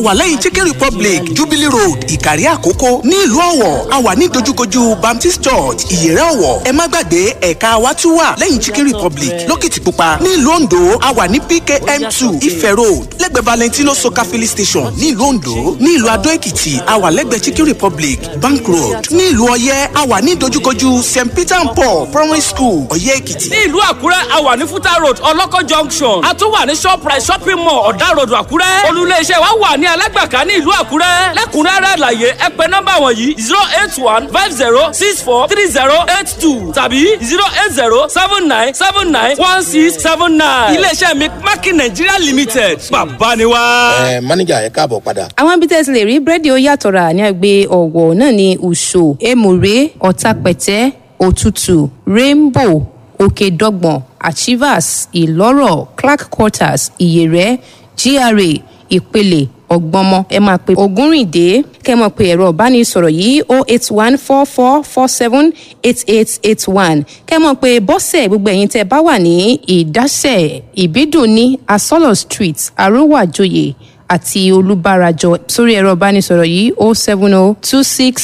wà lẹ́yìn chicken republic jubilee road ìkàrí àkókò ní ìlú ọ̀wọ̀ a wà ní dojúkojú baptist church ìyẹ̀rẹ̀ ọ̀wọ̀ ẹ má gbàgbé ẹ̀ka wa tún wà lẹ́yìn chicken republic lókìtìpupa ní ìlú ondo a wà ní pkm two ife road lẹ́gbẹ̀ẹ́ valentino soka filling station ní ìlú ondo ní ìlú adó èkìtì a wà lẹ́gbẹ̀ẹ́ chicken republic bank road ní ìlú ọ̀yẹ́ a wà ní dojúkojú st peter and paul primary school ọ̀yẹ́ èkìtì. ní ìlú àkúrẹ́ a wà ní fúta road ọlọ́kọ̀ junction a tún wà ní shoprite shopping mall ọ̀dà road àkúrẹ́ olùléeṣẹ́ wa wà ní alágbàká ní ìlú àkúrẹ́ lẹ́kùnrẹ́rẹ́ àlàyé ẹ pè nọ́mbà wọ̀nyí zero eight one five zero six four three zero eight two tàbí zero eight zero seven nine seven nine one six seven nine iléeṣẹ́ mi mákì nàìjíríà limited bàbá ni wá. ẹ mánéjà ẹ káàbọ̀ padà. àwọn ibi tẹ́ ti lè rí búrẹ́dì ó yàtọ̀ rà ní àgbẹ̀ ọ̀wọ̀ náà ní ùṣò èmùrè ọ̀tàpẹ̀tẹ́ òtútù rainbow òkèdọ́gbọ̀n achievers ìlọ́rọ̀ clark quarters ìyẹ̀rẹ̀ gra ìpele ọgbọmọ ẹ máa pe ògúnrìndé kẹ mọ pé ẹ̀rọ ìbánisọ̀rọ̀ yìí o eight one four four four seven eight eight eight one kẹ mọ pé bọ́sẹ̀ gbogbo ẹ̀yin tẹ́ bá wà ní ìdásẹ̀ ìbídùn ní asọ́lọ̀ street arówàjòyè àti olùbárajọ sórí ẹ̀rọ ìbánisọ̀rọ̀ yìí o seven o two six